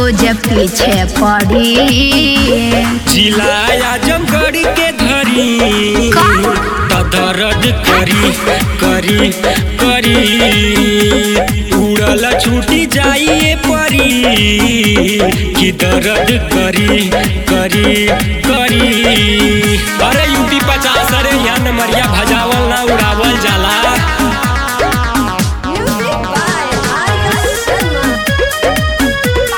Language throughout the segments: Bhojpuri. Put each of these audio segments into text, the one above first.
जे पीछे पड़ी जिला आजमगढ़ के धरी का? त दर्द करी करी करी उड़ल छूटी जाइए परी कि दर्द करी करी करी अरे यूपी पचास अरे यहाँ नमरिया भजावल ना उड़ावल जाला Music by Arya Sharma.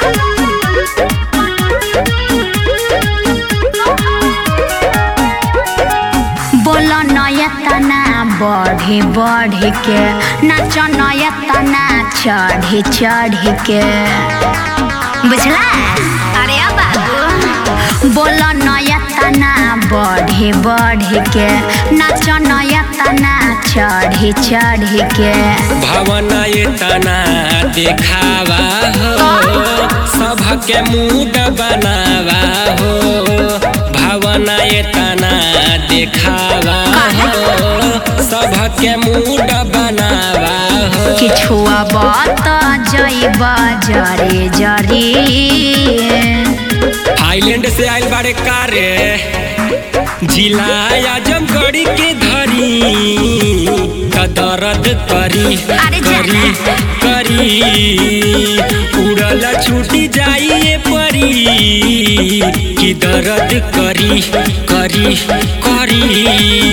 बोल नयतना बढ़ी बढ़ी के नाच नयतना चढ़ी चढ़ी के बुझला अरे अब बाबू बोल नयतना बढ़ी बढ़ी के नाच नयतना चढ़ी चढ़ी के भावना ये तना देखावा हो सबके मूड बनावा हो भावना ये तना देखावा हो सबके मूड बनावा हो किछुआ बात जैब जरे जरी थाईलैंड से आइल बारे कारे जिला आजमगढ़ के धरी त दर्द करी अरे जा। करी करी उड़ल छूटी जाइए परी कि दर्द करी करी करी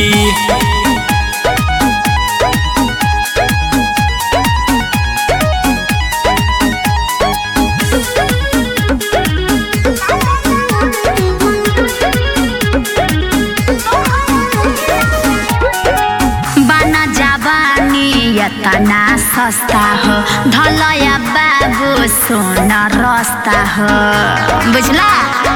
बना जाबानी यतना सस्ता हो धलया बाबू सोना रस्ता हो बुझला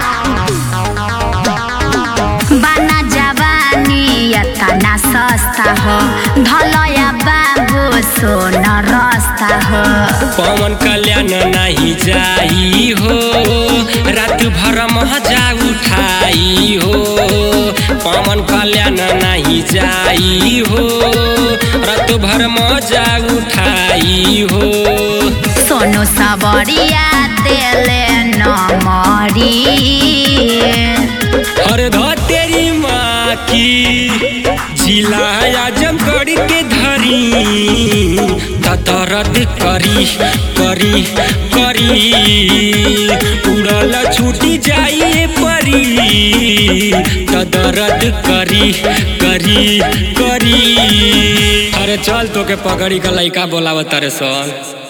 बना जाबानी यतना सस्ता हो धलया बाबू सोना रस्ता हो पवन कल्याण नहीं जाई हो रात भर मजा उठाई हो पवन कल्याण नहीं जाई हो रात भर मजा उठाई हो सोनू सबरिया देले नमरी हर तेरी माँ की जिला आजमगढ़ के धरी त दर्द करी करी करी उड़ल छूटी जाइए परी त दर्द करी करी करी अरे चल तो के पकड़ी का लइका बोलावत रे सन